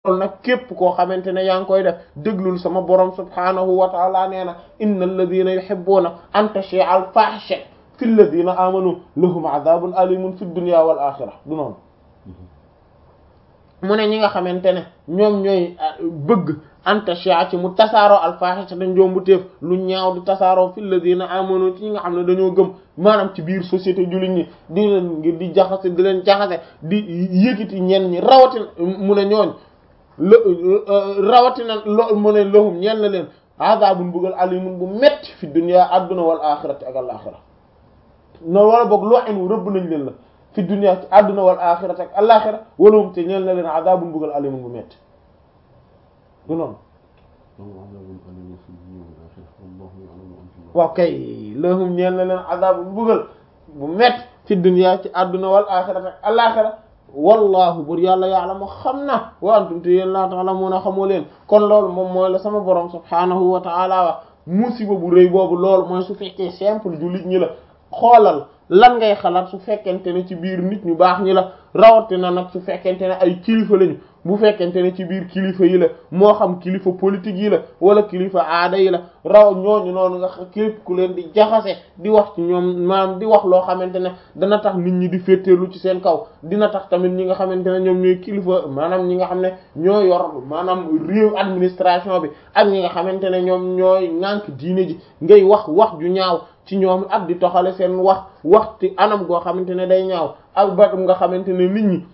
loolu nag képp koo xamante ne yaa ngi koy def déglul sama borom subhanahu wa taala nee na inna alladina yuhibbuna an tashia al fahisha fi alladina amanu lahum adabun alimun fi dunya wal axira du noonu mu ne ñi nga xamante ne ñoom ñooy bëgg an tashia ci mu tasaaroo al fahisha dañ jombu téef lu ñaaw di tasaaroo fi alladina amanu ci ñi nga xam ne dañoo gëm maanaam ci biir société jullit ñi di leen ngir di jaxase di leen jaxase di yëkkati ñenn ñi rawatina mu ne ñooñ rawatina lo mu ne lahum ñeel na leen azabun bugal alimun bu metti fi dunya adduna wal axirati ak al axira noonu wala boog loo en rëbb nañ leen la fi dunya ci adduna wal axirati ak al axira walahum te ñeel na leen azabun bugal alimun bu metti du noonu waaw kay lahum ñeel na leen azabun bugal bu metti fi dunya ci adduna wal axirati ak al axira wallahu bur yàlla ya'lamu xam na wa antum te yéen laa ta'lamuna xamoo leen kon loolu moom mooy la sama borom subhanahu wa ta'ala wax musiba bu rëy boobu loolu mooy su fekkee simple jullit ñi la xoolal lan ngay xalaat su fekkente ne ci biir nit ñu baax ñi la rawatina nag su fekkente ne ay kilifa lañu bu fekkente ne ci biir kilifa yi la moo xam kilifa politique yi la wala kilifa aada yi la raw ñooñu noonu nga képp ku leen di jaxase di wax ci ñoom maanaam di wax loo xamante ne dana tax nit ñi di féeteerlu ci seen kaw dina tax tamit ñi nga xamante ne ñoom ñooy kilifa maanaam ñi nga xam ne ñoo yor maanaam réew administration bi ak ñi nga xamante ne ñoom ñooy ŋànk diine ji ngay wax wax ju ñaaw ci ñoom ak di toxale seen wax waxti anam goo xamante ne day ñaaw ak batum nga xamante ne nit ñi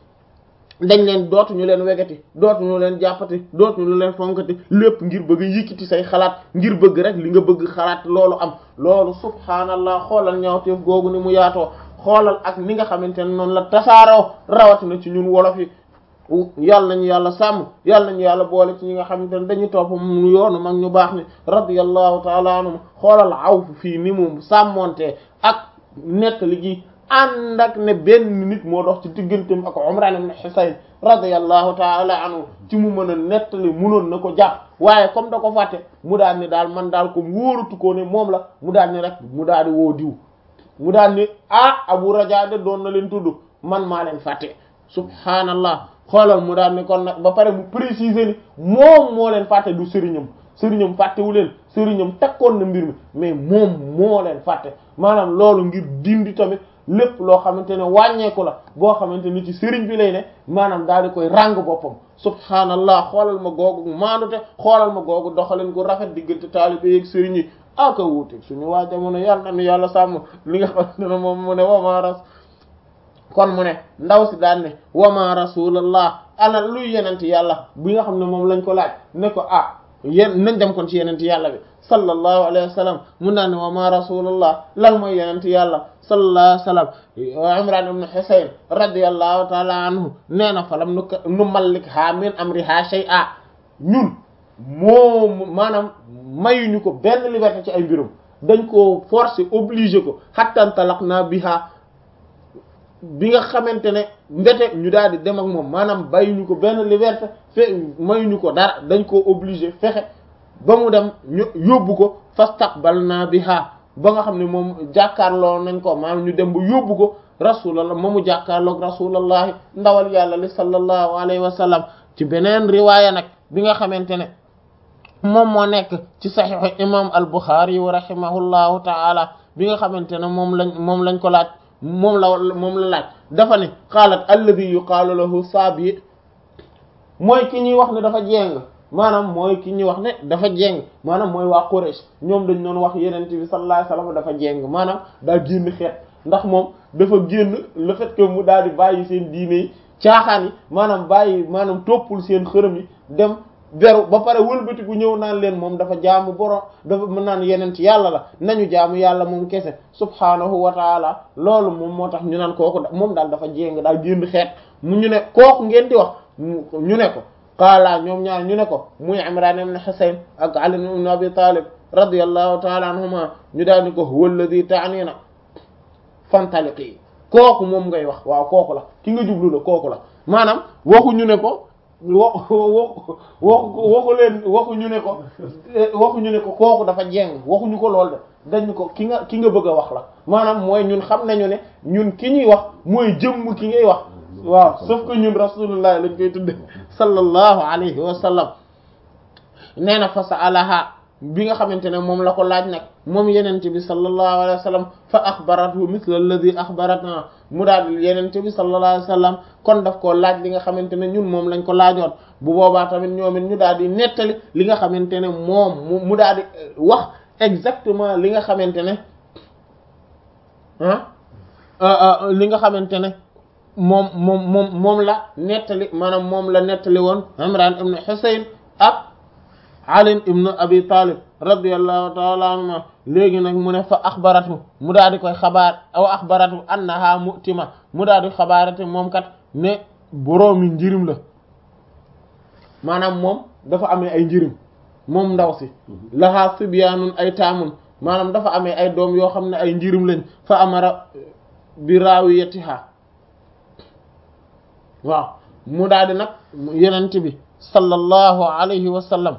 dañ leen dootuñu leen wegati dootuñu leen jàppati dootuñu leen fonkati lépp ngir bëgg a yëkkati say xalaat ngir bëgg rek li nga bëgg xalaat loolu am loolu subhaanallah xoolal ñaawteef googu ni mu yaatoo xoolal ak ni nga xamante ne noonu la tasaaroo rawatina ci ñun wolof yi yàlla nañu yàlla sàmm yàlla nañu yàlla boole ci ñi nga xamante ne dañu topp mu yoonu mag ñu baax ni radiyallahu taala anhum xoolal awf fii ni mu sàmmonte ak nettali gi ànd ak ne benn nit moo dox ci digganteem ak Umran ibn Husayn radiyallahu taala anhu ci mu mën a nettali munoon na ko jàpp waaye comme da ko fàtte mu daal ni daal man daal comme wóoratu ko ne moom la mu daal ni rek mu daal di woo diw mu daal ni ah Abu Raja de doon na leen tudd man maa leen fàtte subhaanallah xoolal mu daal ni kon nag ba pare mu préciser ni moom moo leen fàtte du sëriñam sëriñam fàttewu leen sëriñam takkoon na mbir mi mais moom moo leen fàtte maanaam loolu ngir dindi tamit lépp loo xamante ne wàññeeku la boo xamante ni ci sëriñ bi lay ne maanaam daal di koy ràng boppam subhaanallah xoolal ma googu maandute xoolal ma googu doxalin gu rafet diggante taalibe yeeg sëriñ yi aka wuuteeg suñu waa jamono yàlla na yàlla sàmm li nga xamante ne moom mu ne wama ras kon mu ne ndaw si daan ne wama rasulallah ala luy yenente yàlla bi nga xam ne moom lañ ko laaj ne ko ah yéen nañ dem kon ci yenente yàlla bi sallallahu alayhi wa sallam mun naa ne wa ma rasulullah lan mooy yenente yàlla sallallahu alayhi wa sallam imran ibn husayn radiyallahu taala anhu nee na falam nu nu mallik ha min amriha shay'a ñun moom maanaam mayuñu ko benn liberté ci ay mbirum dañ ko forcer obligé ko hatta talaqna biha bi nga xamante ne mbete ñu daal di dem ak moom maanaam bàyyuñu ko benn liberté fe mayuñu ko dara dañ koo obligé fexe ba mu dem ñu yóbbu ko fastaqbalna biha ba nga xam ne moom jàkkaarloo nañ ko maanaam ñu dem ba yóbbu ko rasulallah moomu jàkkaarloog rasulallahi ndawal yàlla li sallallahu alayhi wa sallam ci beneen riwaaya nag bi nga xamante ne moom moo nekk ci saxiixu imam al Bukhari wa rahimahullahu taala bi nga xamante ne moom lañ moom lañ ko laaj moom la moom la laaj dafa ne qaalat alladi yuqaalu lahu saabi mooy ki ñuy wax ne dafa jéng maanaam mooy ki ñuy wax ne dafa jéng maanaam mooy waa Quraysh ñoom dañ doon wax yeneen bi sallallahu alayhi wasallam dafa jéng maanaam daa génn xeet ndax moom dafa génn le fait que mu daal di bàyyi seen diine yi caaxaan yi maanaam bàyyi maanaam toppul seen xërëm yi dem beru ba pare wëlbatiku ñëw naan leen moom dafa jaamu borom dafa mën naan yeneen ci yàlla la nañu jaamu yàlla moom kese subhaanahu wa taala loolu moom moo tax ñu naan kooku moom daal dafa jéng daal génn xeet mu ñu ne kooku ngeen di wax ñu ne ko qaala ñoom ñaar ñu ne ko muy Imran ibn Husayn ak Ali ibn Abi Talib radiyallahu taala anhuma ñu daal ni ko huwa alladhi ta'nina fantaliqi kooku moom ngay wax waaw kooku la ki nga jublu la kooku la maanaam waxuñu ne ko wa waxu waxu leen waxuñu ne ko waxuñu ne ko kooku dafa jeng waxuñu ko lool de dañ ko ki nga ki nga bëgg a wax la maanaam mooy ñun xam nañu ne ñun ki ñuy wax mooy jëmm ki ngay wax waaw sauf que ñun rasulullah lañ koy tudde sallallahu alayhi wa sallam nee na fa sa'alaha bi nga xamante ne moom la ko laaj nag moom yenente bi sallallahu alayhi wa sallam fa axbarathu mithla alladhi axbaratna mu daal yenente bi sallallahu alayhi wa sallam kon daf koo laaj li nga xamante ne ñun moom lañ ko laajoon bu boobaa tamit ñoom it ñu daal di nettali li nga xamante ne moom mu daal di wax exactement li nga xamante ne ah li nga xamante ne moom moom moom moom la nettali maanaam moom la nettali woon Imran ibn Husayn ak Ali ibn Abi Talib radiyallahu ta'ala anhuma léegi nag mu ne fa axbaratu mu daal di koy xabaar aw axbaratu annaha mu'tima mu daal di xabaarate moom kat ne boroomi njirim la maanaam moom dafa amee ay njirim moom ndaw si lahaa sibyaanun ay taamun maanaam dafa amee ay doom yoo xam ne ay njirim lañ fa amara bi raawiyatiha waaw mu daal di nag yenent bi sallallahu alayhi wa sallam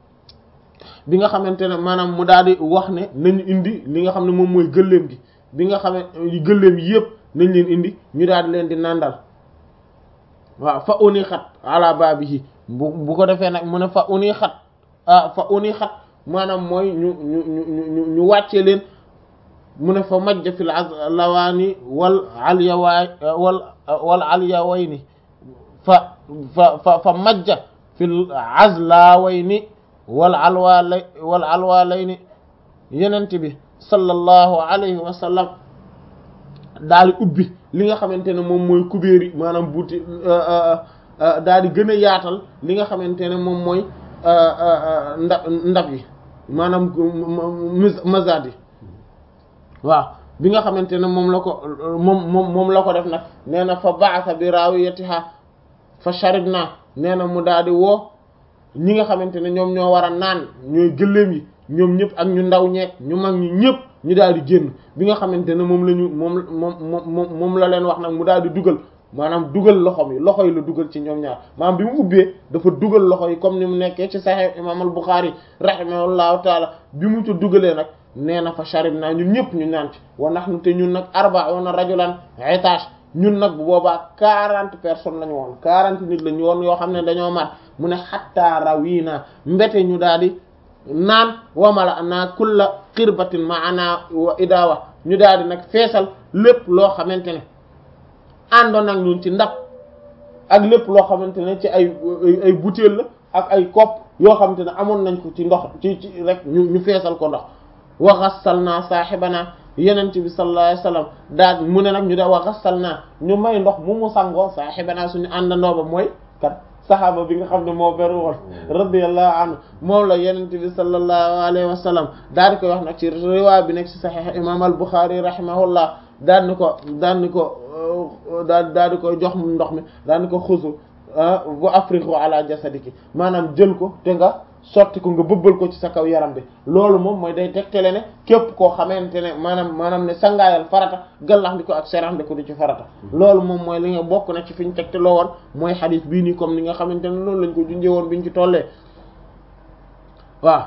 bi nga xamante ne maanaam mu daal di wax ne nañu indi li nga xam ne moom mooy gëléem gi bi nga xam ne gëléem yi yëpp nañ leen indi ñu daal di leen di nandal waaw fa uni xat ala baabihi bu bu ko defee nag mu ne fa uni xat ah fa uni xat maanaam mooy ñu ñu ñu ñu ñu wàccee leen mu ne fa majja fil lawaani wal alyawaay wal wal alyawayni fa fa fa fa majja fil azlawayni wal alwalay wal alwalayni yenent bi sallallahu alayhi wa sallam daal di ubbi li nga xamante ne moom mooy kubéer yi maanaam buuti daal di gën a yaatal li nga xamante ne moom mooy ndab ndab yi maanaam mazad yi waaw bi nga xamante ne moom la ko moom moom moom la ko def nag nee na fa ba'atha bi rawiyatiha fa sharibna nee na mu daal di woo ñi nga xamante ne ñoom ñoo war a naan ñooy gëléem yi ñoom ñëpp ak ñu ndaw ñeek ñu mag ñi ñëpp ñu daal di génn bi nga xamante ne moom la ñu moom moom moom moom la leen wax nag mu daal di dugal maanaam dugal loxom yi loxo yi la dugal ci ñoom ñaar maanaam bi mu ubbee dafa dugal loxo yi comme ni mu nekkee ci Sahih imam al Bukhari rahimahullahu taala bi mu ci dugalee nag nee na fa sharib naa ñun ñëpp ñu naan ci wa nahnu te ñun nag arba'una rajulan itash ñun nag bu boobaa quarante personnes lañu woon quarante nit lañu woon yoo xam ne dañoo mat mu ne hatta rawina mbete ñu daal di naan wamala naa kulla xirbatin maana wa idawa ñu daal di nag feesal lépp loo xamante ne àndoon ak ñun ci ndab ak lépp loo xamante ne ci ay ay butéel la ak ay kopp yoo xamante ne amoon nañ ko ci ndox ci ci rek ñu ñu feesal ko ndox wa ghassalna sahibana yenent bi sallallahu alayhi wasallam daal mu ne nag ñu da wa ghassalna ñu may ndox mu mu sangoo sahibana suñu àndandoo ba mooy kat saxaaba bi nga xam ne moo beru woon radiyallahu anhu moom la yenent bi sallallahu alayhi wa sallam daal di koy wax nag ci riwaay bi nekk ci saxiix imam al Bukhari rahimahullah daal ni ko daal ni ko daal daal di koy jox ndox mi daal ni ko xusu bu afriqu ala jasadiki maanaam jël ko te nga sotti ko nga bëbbal ko ci sa kaw yaram bi loolu moom mooy day tegtale ne képp koo xamante ne maanaam maanaam ne sangaayal farata gallax ndi ko ak serax ndi ko di ci farata loolu moom mooy li nga bokk na ci fi ñu tegtaloo woon mooy xadis bii nii comme ni nga xamante ne loolu lañ ko junjee woon biñ ci tollee waaw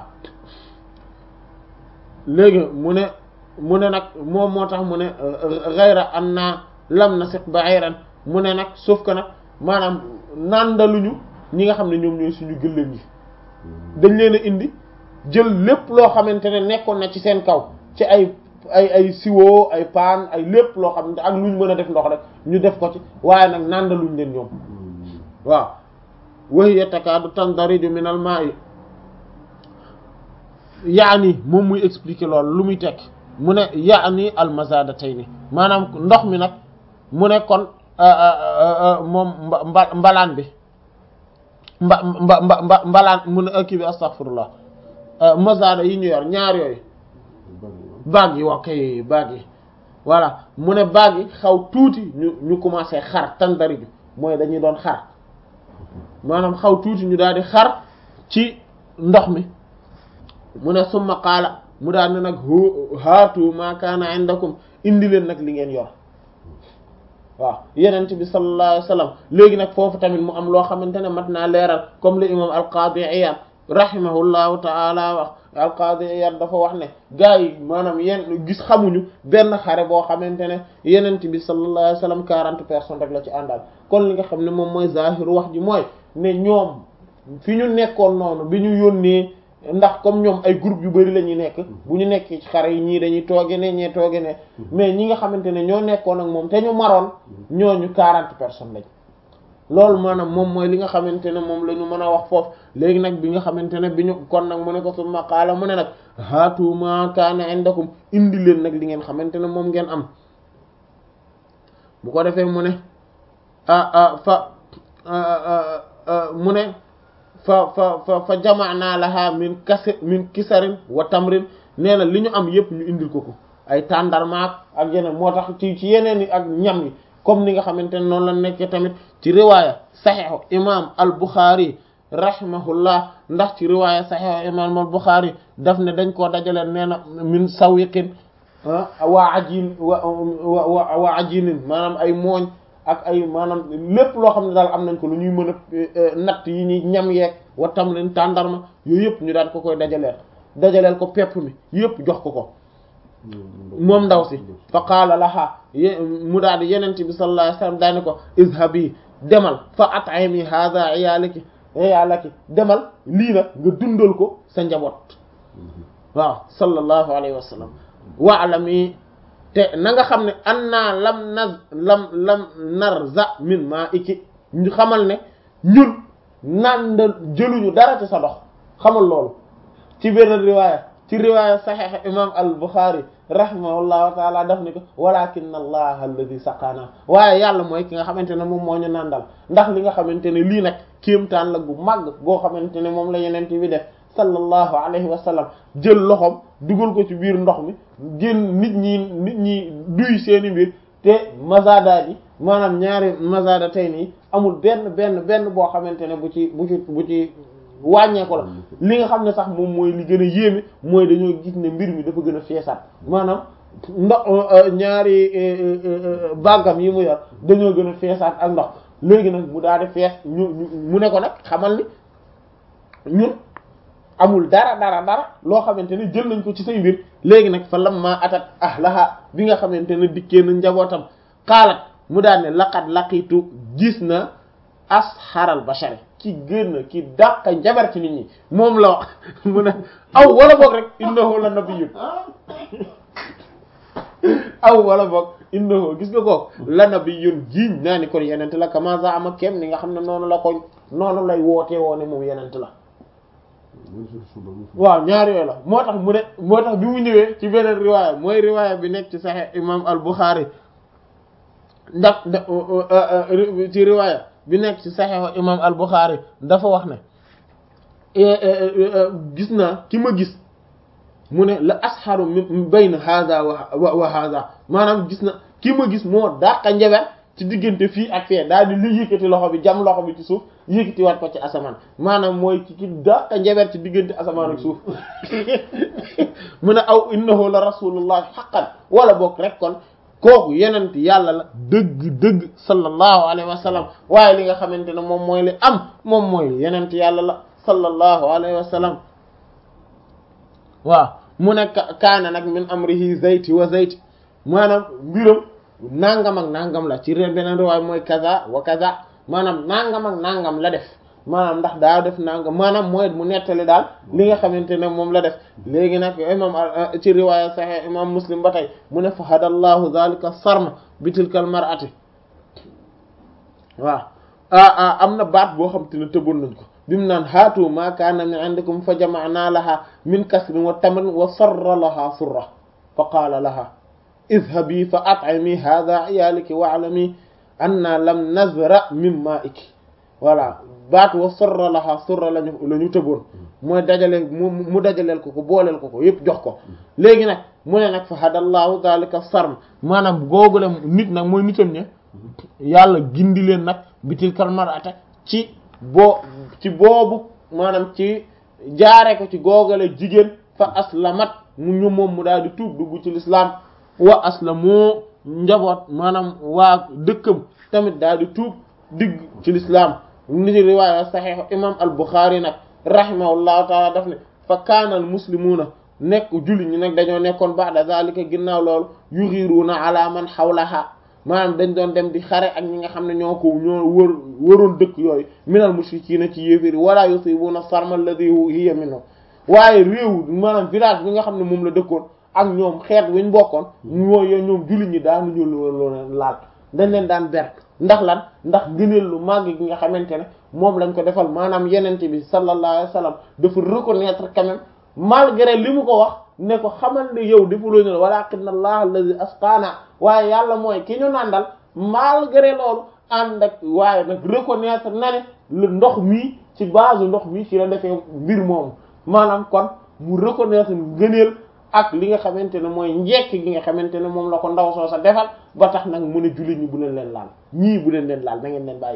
léegi mu ne mu ne nag moom moo tax mu ne ghayra anna lam nasiq ba'iran mu ne nag sauf que nag maanaam nandaluñu ñi nga xam ne ñoom ñooy suñu gëléem yi dañ leen a indi jël lépp loo xamante ne nekkoon na ci seen kaw ci ay ay ay siwo ay paan ay lépp loo xam ne ak luñ mën a def ndox rek ñu def ko ci waaye nag nandaluñ leen ñoom waaw wahiya takaadu tandariju min al ma'i yaani moom muy expliquer loolu lu muy tekk mu ne yaani al mazadatayni maanaam ndox mi nag mu ne kon moom mba mbalaan bi mba mba mba mba mbalaan mu ne kii bi astaghfirullah mazada yi ñu yor ñaar yooyu baag yi wax kay baag yi voilà mu ne baag yi xaw tuuti ñu ñu commencé xar tandari bi mooy dañuy doon xar maanaam xaw tuuti ñu daal di xar ci ndox mi mu ne summa qaala mu daal ne nag haatu ma kaana indakum indi leen nag li ngeen yor waaw yenent bi sallallahu alayhi wasallam léegi nag foofu tamit mu am loo xamante ne mat naa leeral comme le imam al-Qadi Iyad rahimahullahu ta'ala wax al-Qadi Iyad dafa wax ne gaa yi maanaam yenn gis xamuñu benn xare boo xamante ne yenent bi sallallahu alayhi wasallam quarante personnes rek la ci àndal kon li nga xam ne moom mooy zahiru wax ji mooy ne ñoom fi ñu nekkoon noonu bi ñu yónnee ndax comme ñoom ay groupe yu bari la ñuy nekk bu ñu nekk ci xare yi ñii dañuy tooge ne ñee tooge ne mais ñi nga xamante ne ñoo nekkoon ak moom te ñu maroon ñooñu quarante personnes lañ loolu maanaam moom mooy li nga xamante ne moom la ñu mën a wax foofu léegi nag bi nga xamante ne bi ñu kon nag mu ne ko summa qaala mu ne nag haatu ma kaana indakum indi leen nag li ngeen xamante ne moom ngeen am bu ko defee mu ne ah ah fa mu ne fa fa fa fa jamaana laha min kase min kisarin wa tamrin nee na li ñu am yépp ñu indil ko ko ay tàndarmaak ak yeneen moo tax ci ci yeneen yi ak ñam yi comme ni nga xamante ne noonu la nekkee tamit ci riwaaya saxiixu imam al Bukhari rahimahullah ndax ci riwaaya saxiixu imam al Bukhari daf ne dañ koo dajale nee na min sawiqin waa ajin wa waa ajinin maanaam ay mooñ ak ay maanaam lépp loo xam ne daal am nañ ko lu ñuy mën a natt yi ñuy ñam yeeg wa tam leen tàndarma yooyu yëpp ñu daan ko koy dajaleel dajaleel ko pepp mi yëpp jox ko ko moom ndaw si fa qaala laha mu daal di yenent bi sallallahu alayhi wasallam daane ko izhabi demal fa at'imi hadha iyalaki iyalaki demal lii nag nga dundal ko sa njaboot waaw sallallahu alayhi wa sallam wa'lami te na nga xam ne anna lam naz lam lam narza min ma iki ñu xamal ne ñun nandal jëluñu dara ci sa dox xamal loolu ci benn riwaaya ci riwaaya saxiix imam al Bukhari rahimahullahu taala daf ni ko walakin allah alladhi saqana waaye yàlla mooy ki nga xamante ne moom moo ñu nandal ndax li nga xamante ne lii nag kéemtaan la gu màgg goo xamante ne moom la yeneen bi def sallallahu alayhi wa sallam jël loxoom dugal ko ci biir ndox mi génn nit ñi nit ñi duy seeni mbir te mazada yi maanaam ñaari mazada tey nii amul benn benn benn boo xamante ne bu ci bu ci bu ci wàññeeku la li nga xam ne sax moom mooy li gën a yéeme mooy dañoo gis ne mbir mi dafa gën a feesaat maanaam ndox ñaari bàggam yi mu yor dañoo gën a feesaat ak ndox léegi nag mu daal di fees ñu mu ne ko nag xamal ni ñun amul dara dara dara loo xamante ne jël nañ ko ci say mbir léegi nag fa lamma atat ahlaha bi nga xamante ne dikkee na njabootam xaalat mu daal ne laqad laqitu gis na asharal bashari ki gën ki dàq njabar ci nit ñi moom la wax mu ne aw wala boog rek innahu la nabiyyun aw wala boog innahu gis nga ko la nabiyyun jiiñ naa ni kon yenent la kama zaama kem ni nga xam ne noonu la ko noonu lay wootee woone moom yenent la waaw ñaar yooyu la moo tax mu ne moo tax bi mu ñëwee ci beneen riwaaya mooy riwaaya bi nekk ci Sahih imam al Bukhari ndax ci riwaaya bi nekk ci Sahih imam al Bukhari dafa wax ne gis naa ki ma gis mu ne la asharu min bayna hadha wa wa hadha maanaam gis na ki ma gis moo dàqa njaber ci diggante fii ak fee daal di li yëkkati loxo bi jam loxo bi ci suuf yëkkati waat ko ci asamaan maanaam mooy ci ki dàqa njaber ci diggante asamaan ak suuf mu ne aw innahu la rasulullah haqqan wala boog rek kon kooku yenent yàlla la dëgg dëgg sallallahu alayhi wa sallam waaye li nga xamante ne moom mooy li am moom mooy yenent yàlla la sallallahu alayhi wa sallam waaw mu ne kaana nag min amrihi zayti wa zayti maanaam mbiram nangam ak nangam la ci réew beneen riwaay mooy kaza wa kaza maanaam nangam ak nangam la def maanaam ndax daa def nangam maanaam mooy mu nettali daal li nga xamante ne moom la def léegi nag imam ci riwaaya sahih imam muslim ba tey mu ne fa hadallahu dhalika sarma bi tilkal mar'ati waaw ah am na baat boo xam te ne tëboon nañ ko bi mu naan haatu ma kaana min indikum fa jama'na laha min kasrin wa tamrin wa sarra laha surra fa qaala laha idhabi fa at'imi hadha iyaliki wa'lami anna lam nazra min ma'iki voilà baat wa sorra laha sorra lañu la ñu tëboon mooy dajale mu mu dajaleel ko ko booleel ko ko yépp jox ko léegi nag mu ne nag fa hadallahu zalika sarm maanaam googule nit nag mooy nitam ñe yàlla gindi leen nag bitil kalmarata ci boo ci boobu maanaam ci jaare ko ci googale jigéen fa aslamat mu ñu moom mu daal di tuub dugg ci l'islam wa aslamu njaboot maanaam waa dëkkam tamit daal di tuub digg ci l'islam ni ci riwaaya saxiix imam al Bukhari nag rahimahullahu taala daf ne fa kaanal muslimuuna nekk julli ñi nag dañoo nekkoon ba'da zalika ginnaaw loolu yughiruuna ala man hawlaha maanaam dañ doon dem di xare ak ñi nga xam ne ñoo ko ñoo wër wëroon dëkk yooyu minal mushrikiina ci yéeféri wala yusibuuna sarma alladhi hiya minhu waaye réew maanaam village bi nga xam ne moom la dëkkoon ak ñoom xeet wuñ bokkoon ñooy ñoom julli ñi daanuñu loolu laal dañ leen daan ber ndax lan ndax ngëneel lu màgg gi nga xamante ne moom lañ ko defal maanaam yenente bi sallallahu alayhi wa sallam dafa reconnaître quand même malgré li mu ko wax ne ko xamal ne yow defuloo ñu walakinna allah allazi asqana waaye yàlla mooy ki ñu nàndal malgré loolu ànd ak waaye nag reconnaître na ne lu ndox mii ci base ndox mi ci la defee mbir moomu maanaam kon mu reconnaître ngëneel ak li nga xamante ne mooy njekk gi nga xamante ne moom la ko ndaw soo sa defal ba tax nag mu ne jullit ñi bu leen leen laal ñii bu leen leen laal na ngeen leen bàyyi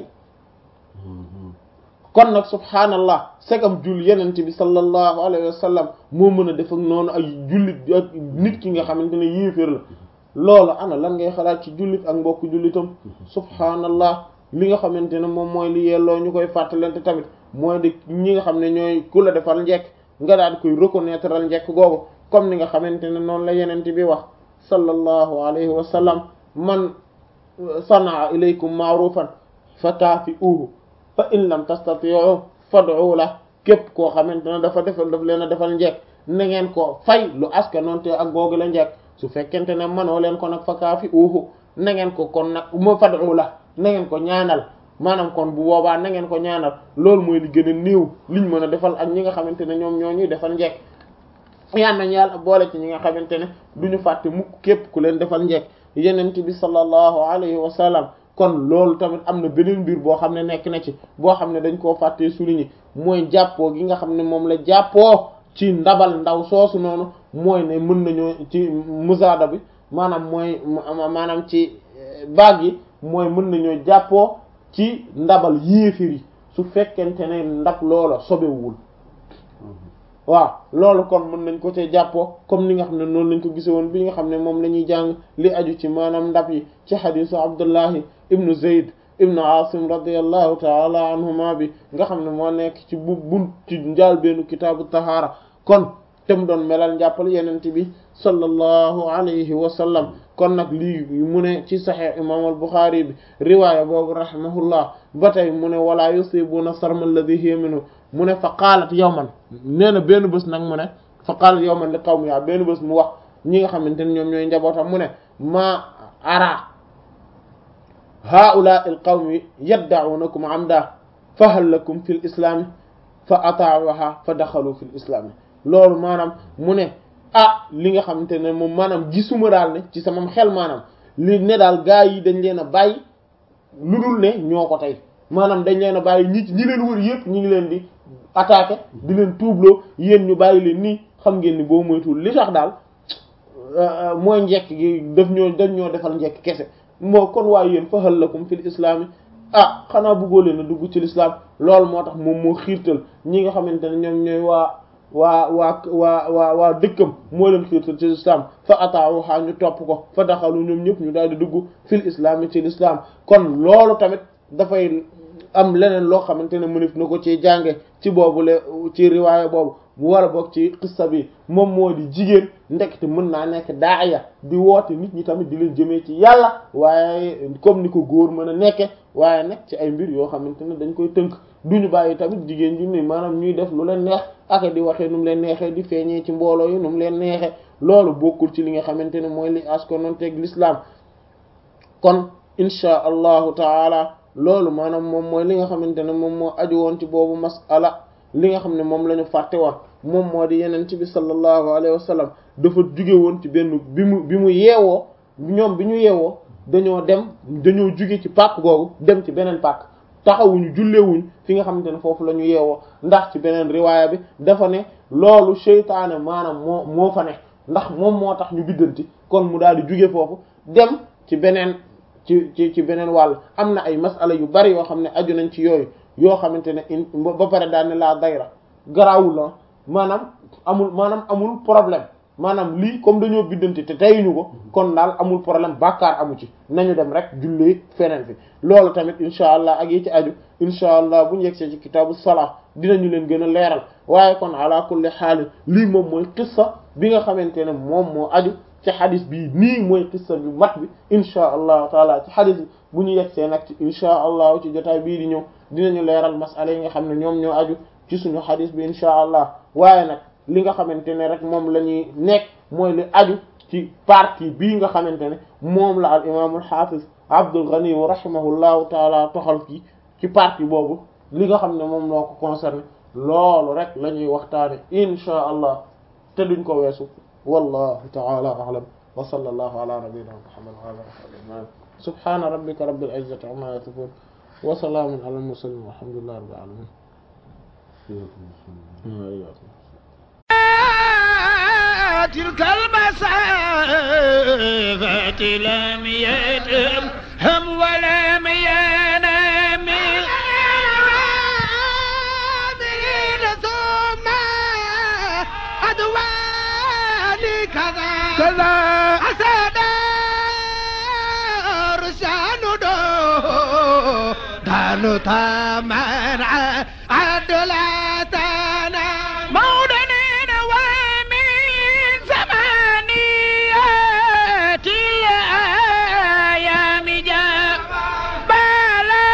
kon nag subhaanallah segam jul yenente bi sallallahu alayhi wa sallam moo mën a def ak noonu ay jullit ak nit ki nga xamante ne yéeféer la loolu ana lan ngay xalaat ci jullit ak mbokk jullitam subhaanallah li nga xamante ne moom mooy li yelloo ñu koy fàttalante tamit mooy de ñi nga xam ne ñooy ku la defal njekk nga daal di koy reconnaître al njekk googu comme ni nga xamante ne noonu la yenente bi wax sallallahu alayhi wa sallam man sanaa ilaykum ma'rufan fa kaafi'uhu fa in lam tastati'u fad'u la képp koo xamante ne dafa defal daf leen a defal njekk na ngeen ko fay lu aska noonte ak googu la njekk su fekkente ne manoo leen ko nag fa kaafi'uhu na ngeen ko kon nag ma fad'u la na ngeen ko ñaanal maanaam kon bu boobaa na ngeen ko ñaanal loolu mooy li gën a néew liñ mën a defal ak ñi nga xamante ne ñoom ñoo ñuy defal njekk yal nañu yàlla boole ci ñi nga xamante ne duñu fàtte mukk képp ku leen defal njekk yenent bi sallallahu alayhi wa sallam kon loolu tamit am na beneen mbir boo xam ne nekk na ci boo xam ne dañ koo fàttee souligner mooy jàppoo gi nga xam ne moom la jàppoo ci ndabal ndaw soosu noonu mooy ne mën nañoo ci musaada bi maanaam mooy maanaam ci baag yi mooy mën nañoo jàppoo ci ndabal yéefir yi su fekkente ne ndab loola sobewul waaw loolu kon mën nañ ko cee jàppoo comme ni nga xam ne noonu lañ ko gise woon bi nga xam ne moom la ñuy jàng li aju ci maanaam ndab yi ci xadisu abdullahi ibnu zayd ibnu asim radiallahu taala anhuma bi nga xam ne moo nekk ci bu bunt ci njaal beenu kitaabu tahaara kon te mu doon melal njàppal yenente bi sallallahu alayhi wa sallam kon nag lii mu ne ci saxix imam al buxaari bi riwaaya boobu rahimahullah ba tey mu ne wala yusibuna sarma alladhi hiya minhu mu ne fa qaalat yawman nee na benn bés nag mu ne fa qaalat yawman li qawmi yaa benn bés mu wax ñi nga xamante ne ñoom ñooy njabootam mu ne ma ara haula al qawmi yadda'unakum amda fa hal lakum fi l islaami fa ata'uha fa daxalu fi l islaami loolu maanaam mu ne ah li nga xamante ne moom maanaam gisuma daal ne ci sama xel maanaam li ne daal gaa yi dañ leen a bàyyi lu dul ne ñoo ko tey maanaam dañ leen a bàyyi ñi ñi leen wër yëpp ñi ngi leen di attaquer di leen tuubloo yéen ñu bàyyi leen nii xam ngeen ni boo moytuwul li tax daal mooy njekk gi daf ñoo dañ ñoo defal njekk kese moo kon waaye yéen fa hal lakum fil islaami ah xanaa bëggoo leen a dugg ci l'islam loolu moo tax moom moo xiirtal ñi nga xamante ne ñoom ñooy waa waa waa waa waa waa dëkkam moo leen xiirtal ci l'islam fa ata'uha ñu topp ko fa daxalu ñoom ñëpp ñu daal di dugg fil islam ci l'islam kon loolu tamit dafay am leneen loo xamante ne mënif na ko ci jànge ci boobu le ci riwaaya boobu mu war a bokk ci xissa bi moom moo di jigéen ndekete mën naa nekk daaya di woote nit ñi tamit di leen jëmee ci yàlla waaye comme ni ko góor mën a nekke waaye nag ci ay mbir yoo xamante ne dañ koy tënk duñu bàyyi tamit jigéen ju ni maanaam ñuy def lu leen neex ak di waxee nu mu leen neexee di feeñee ci mbooloo yi nu mu leen neexee loolu bokkul ci li nga xamante ne mooy li askononteeg l'islam kon inchaa allahu taala loolu maanaam moom mooy li nga xamante ne moom moo aju woon ci boobu masala li nga xam ne moom la ñu fàtte woon moom moo di yeneen ci bi sallallahu alayhi wa sallam dafa juge woon ci benn bi mu bi mu yeewoo ñoom bi ñu yeewoo dañoo dem dañoo juge ci pàkk googu dem ci beneen pàkk taxawuñu jullewuñ fi nga xamante ne foofu la ñu yeewoo ndax ci beneen riwaaya bi dafa ne loolu seytaane maanaam moo moo fa ne ndax moom moo tax ñu biddanti kon mu daal di juge foofu dem ci beneen ci ci ci beneen wàll am na ay masala yu bari yoo xam ne aju nañ ci yooyu yoo xamante ne in ba pare daal ne laa dayra garaawul la maanaam amul maanaam amul problème maanaam lii comme dañoo biddante te tayuñu ko kon daal amul problème bàkkaar amu ci nañu dem rek jullee feneen fi loolu tamit incha allah ak yi ci aju incha allah bu ñu yegsee ci kitaabu salaa dinañu leen gën a leeral waaye kon ala kulli xaal lii moom mooy qissa bi nga xamante ne moom moo aju ci xadis bii nii mooy qissa bi mat bi incha allahu taala ci xadis bi bu ñu yegsee nag ci incha allah ci jotaay bii di ñëw dinañu leeral masala yi nga xam ne ñoom ñoo aju ci suñu xadis bi incha allah waaye nag li nga xamante ne rek moom la ñuy nekk mooy li aju ci partie bii nga xamante ne moom la al imaamul xaafis Abdul Ghani wa rahimahullahu taala toxal kii ci partie boobu li nga xam ne moom moo ko concerné loolu rek la ñuy waxtaane inchaa allah te duñ ko weesu wallahu taala a'lam wa sallallahu ala nabiyyina muhammad wa ala alihi wa sahbihi subhana rabbika rabbil izzati amma yasifun wa salamun ala al mursalin walhamdulillahi rabbil alamin تلك المسافة لم يدم هم ولم ينام ثم أدواني كذا كذا أسد رسان دو دانو تامن عدلتنا مولدين ومن زمانيات الأيام جاء بلا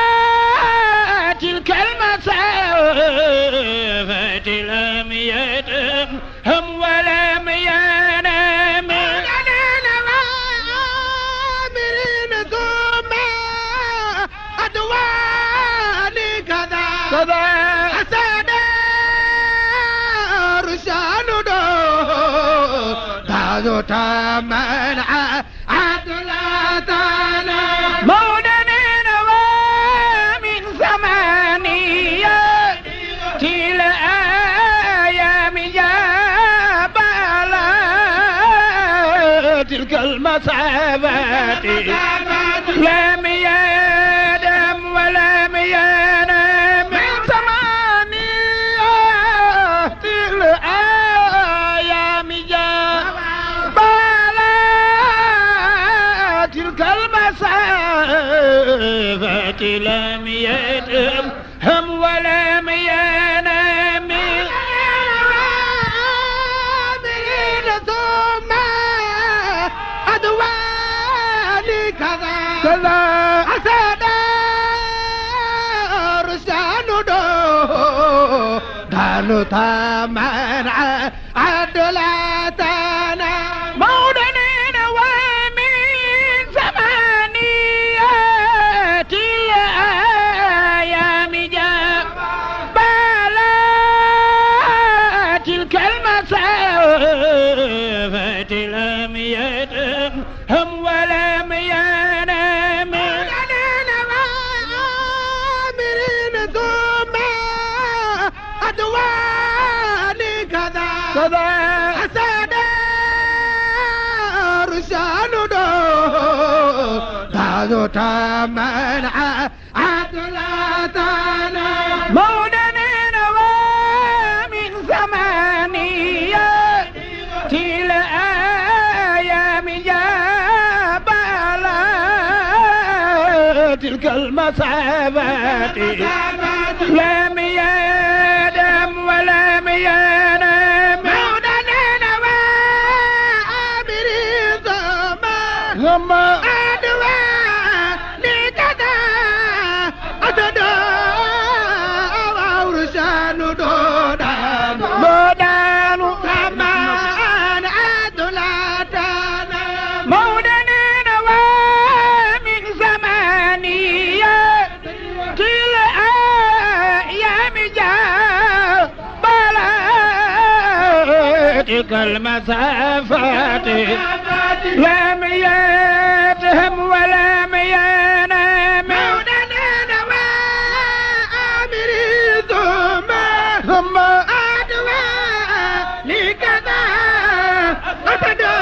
تلك المسافة لم يدم هم ولم ينام ثم أدواني كذا كذا أسد رسال دو دازو تمن عدلتنا مودنين ومن زمانية تل أيام يا بلا تلك المسافات لم يدم ولم ينام من ثمانية الأيام جاء بلا تلك المسافة لم يدم هم ولم ينام ثم أدواني كذا كذا أسد رسال دو دانو تامن عدلتنا مولدين ومن زمانيات الأيام جاء بلا تلك المسافة لم يدم هم ولم ينام ثم أدواني كذا كذا أسد رسال دو دازو تمن عدلتنا مولدين ومن زمانية تل أيام يا بلا تلك المسافات لم يدم ولم ينام مولدين وآمرين ثم أدوى لكذا أتدى ورسان دودان دودان كمان عدلتنا مولدين ومن زمانية تل أيام جاء بلا تلك المسافات لم يتهم ولم ينام مولدين وآمرين ثم ثم أدوى لكذا أتدى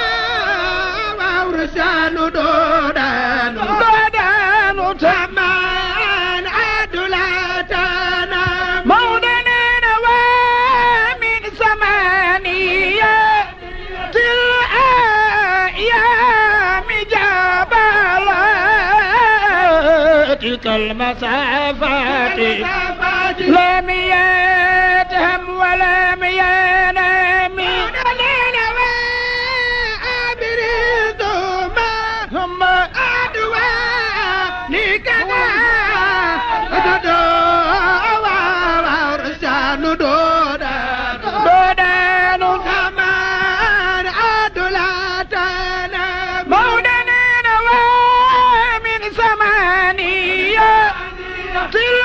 ورسان دودان دودان تمان عدلتنا مولدين ومن زمانية تلك المسافات لم يتهم ولم ينام ثم أدوى لكذا دودان كمان أدلتنا مودنين ومن ثمانية كل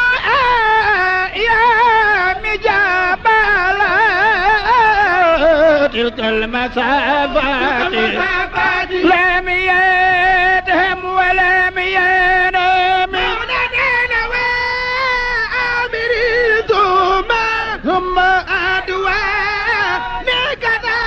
أيام جبلا تلك المسافات لم يدهم ولم ينام ثم أدوى لكذا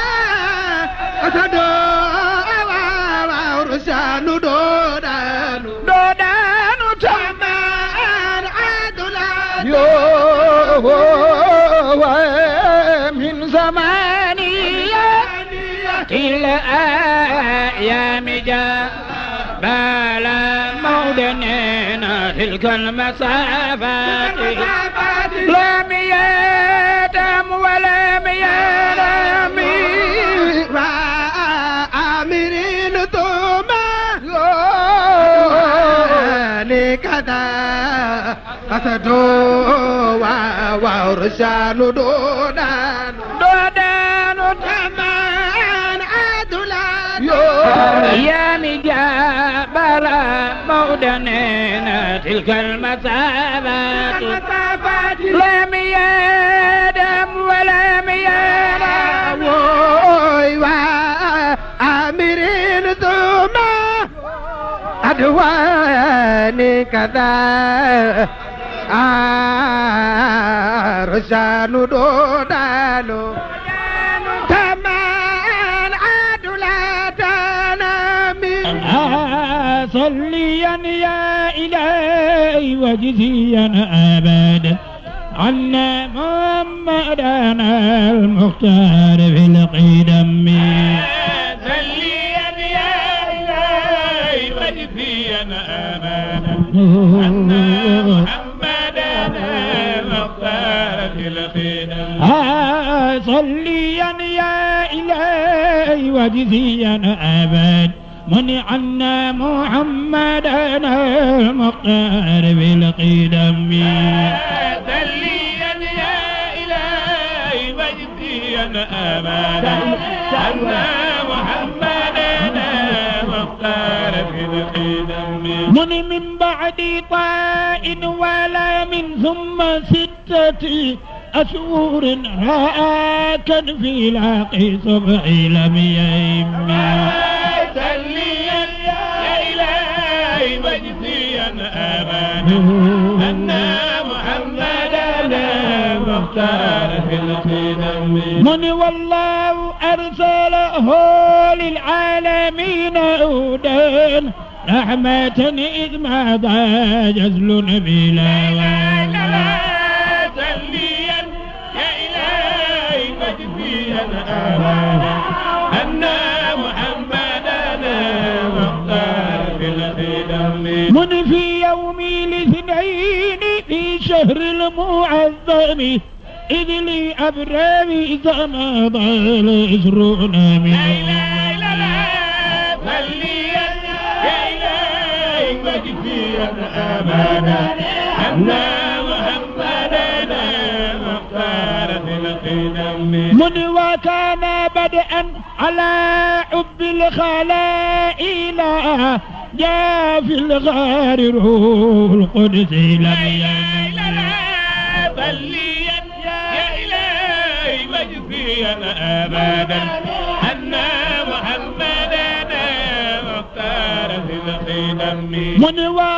دودان تمان عدلا من زمانية إلى أيام جاء بلا مودنين تلك المسافات لم يدم ولم ينام وآمرين ثم لكذا أسدوا ورسال دودان دودان تمان عدلان يا مجابل مودنين تلك المسافات لم يدم ولم ينام وآمرين ثم أدواني كذا أرسال دودانو كمان عدلتنا من صليا يا إلهي وجزيا أبدا عنا محمدنا المختار في القدم سليا يا إلهي وجزيا أمانا أن محمدنا مختار في الخدم آه صليا يا إلهي وجزيا أبد من عنا محمدنا المختار بالقدم سليا يا إلهي وجزيا أمانا أن محمدنا مختار في الخدم من من بعد طاء ولا من ثم ستة أشهر راكا في لاقي صبح لم يهمي سليا يا إلهي وجزيا أمانا أن محمدنا مختار في الخدم من والله أرسله للعالمين هدى رحمة إذ ما ضاع جزل بلا والله سليا يا إلهي وجزيا أمانا أن محمدنا مختار في الخدم من في يوم الاثنين في شهر المعظم إذ لي أبرامي زما ضل عشرون من لا إله إلا الله سليا يا إلهي وجزيا أمانا أن محمدنا مختار في الخدم من وكان بدءا على حب الخلائل جاء في الغار روح القدس لم ينم بليا يا إلهي مجزيا أبدا أن محمدنا مختار في الخدم من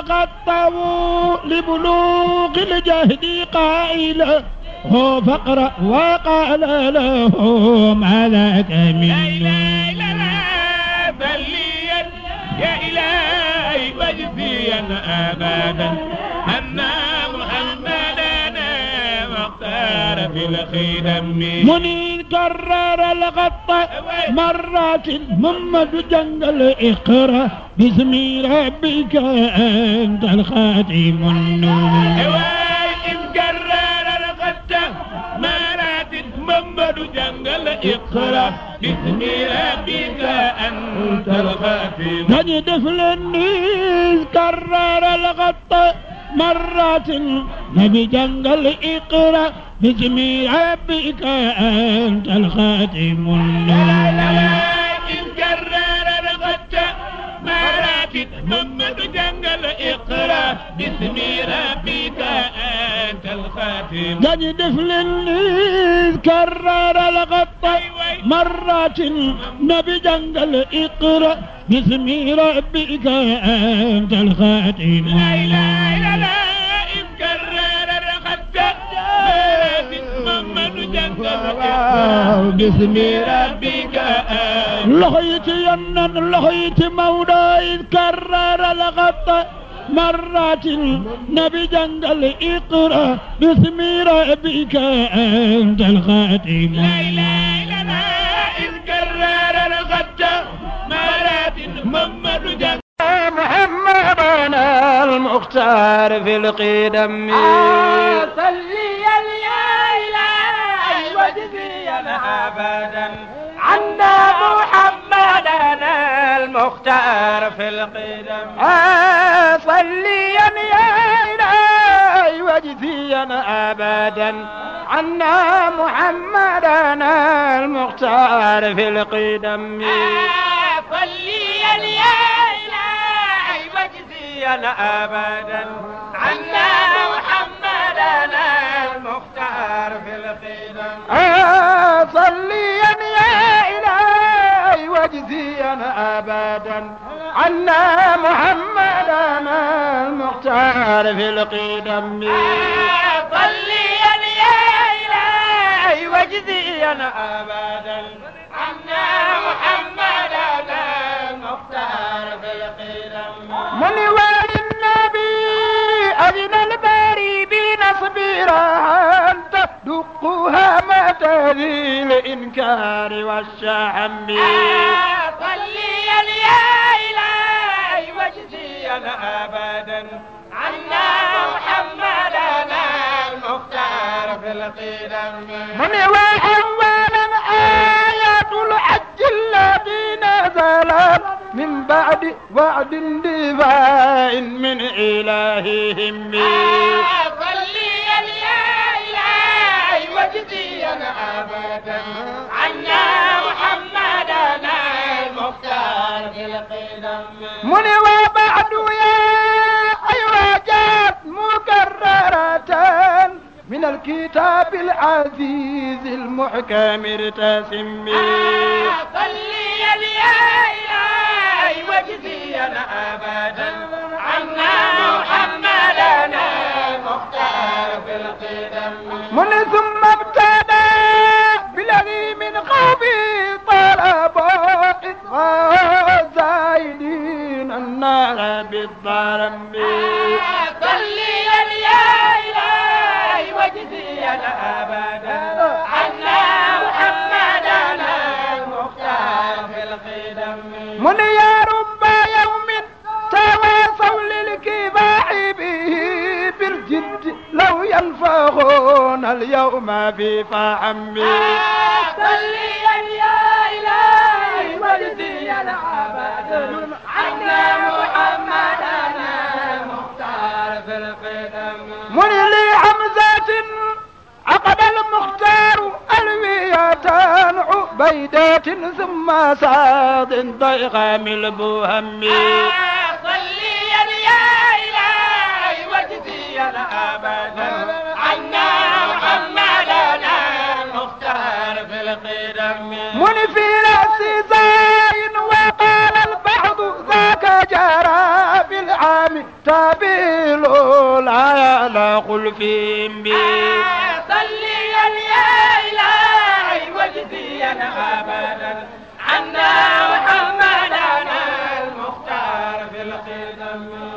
وغطوا لبلوغ الجهد قائلا هو فقر وقال له ما ذاك لا من إله إلا الله بليا يا إلهي مجزيا أبدا أن محمدنا مختار في الخدم منين كرر الغط مرات محمد جنجل اقرا باسم ربك انت الخاتم النور إن كرر الغد مرات محمد جنجل اقرا باسم ربك أنت الخاتم نجد فلنيز كرر الغط مرات نبي جنجل اقرا باسم ربك انت الخاتم النور إن كرر الغد مرات محمد جنجل اقرا باسم ربك أنت الخاتم نجد فلنيز كرر الغط مرات نبي جنجل اقرا باسم ربك انت الخاتم لا إله إلا الله إن كرر الغد مرات محمد جنجل اقرا باسم ربك أنت لخيت ينن لخيت مولا إذ كرر الغط مرات نبي جنجل اقرا باسم ربك انت الخاتم لا إله إلا الله إذ كرر الغد مرات محمد جنجل محمدنا المختار في القدم صلي يا إلهي واجزينا أبدا عنا محمدنا المختار في القدم صليا يا إلهي واجزينا أبدا عنا محمدنا المختار في القدم صلي يا إلهي واجزينا أبدا عنا محمدنا المختار في القدم صليا يا إلهي واجزينا أبدا عنا محمدنا المختار في القدم صلي يا إلهي واجزينا أبدا عنا محمدنا المختار في القدم من والي النبي أذن الباري بنصبرها أن تدقها متى ذي الإنكار والشحم صلي يا إلهي واجزينا أبدا عنا محمدنا المختار في القدم من وأولا آيات الحج التي نزلت من بعد وعد دفاع من إلههم صلي يا إلهي واجزينا أبدا عنا محمدنا المختار في القدم من وبعد يا أيها جاءت مكررة من الكتاب العزيز المحكم ارتسم صلي يا إلهي واجزينا أبدا عنا محمدنا المختار في القدم من ثم ابتدى بالذي من قومه طلب زايدين النار بالظلم صلي يا إلهي واجزينا أبدا عنا محمدنا المختار في القدم من يا رب يوم تواصوا للكفاح به بالجد لو ينفخون اليوم في فحمي صلي يا إلهي واجزينا أبدا عنا محمدنا المختار في القدم من لحمزة عقد المختار ألوية عبيدات ثم ساد ضيغام البهم صلي يا إلهي واجزينا أبدا عنا محمدنا المختار في القدم من في رأس زاين وقال البعض ذاك جرى بالعام تابيل لا يلقل فيهم بي صلي يا إلهي واجزينا أبدا عنا محمدنا المختار في القدم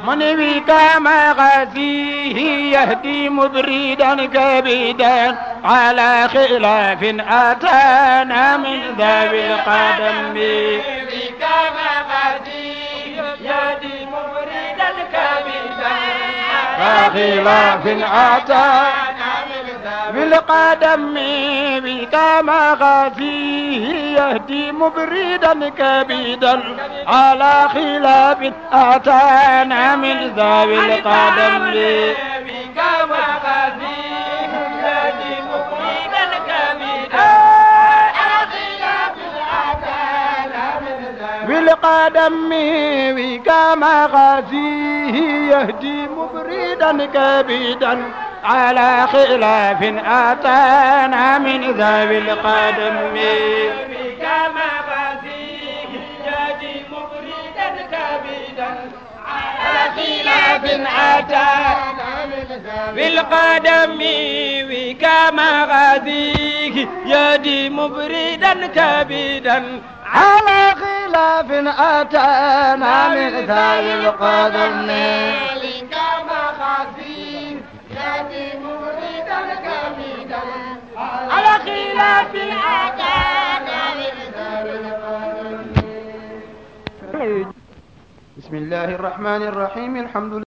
من كما غزيه يهدي مبردا كبيدا على خلاف أتانا من ذوي القدم كما غزيه يهدي مبردا كبيدا على خلاف أتانا بالقدم بكما غفيه يهدي مبردا كبيدا على خلاف أتانا من ذوي القدم بكما غفيه يهدي مبردا كبيدا على خلاف أتانا بالقدم بكما غفيه يهدي مبردا كبيدا على خلاف أتانا من ذوي القدم كما فيه يجي مفردا كبيدا على خلاف أتانا بالقدم وكما غذيه يدي مبردا كبيدا على خلاف أتانا من ذوي القدم كما غذيه على خلاف بسم الله الرحمن الرحيم الحمد لله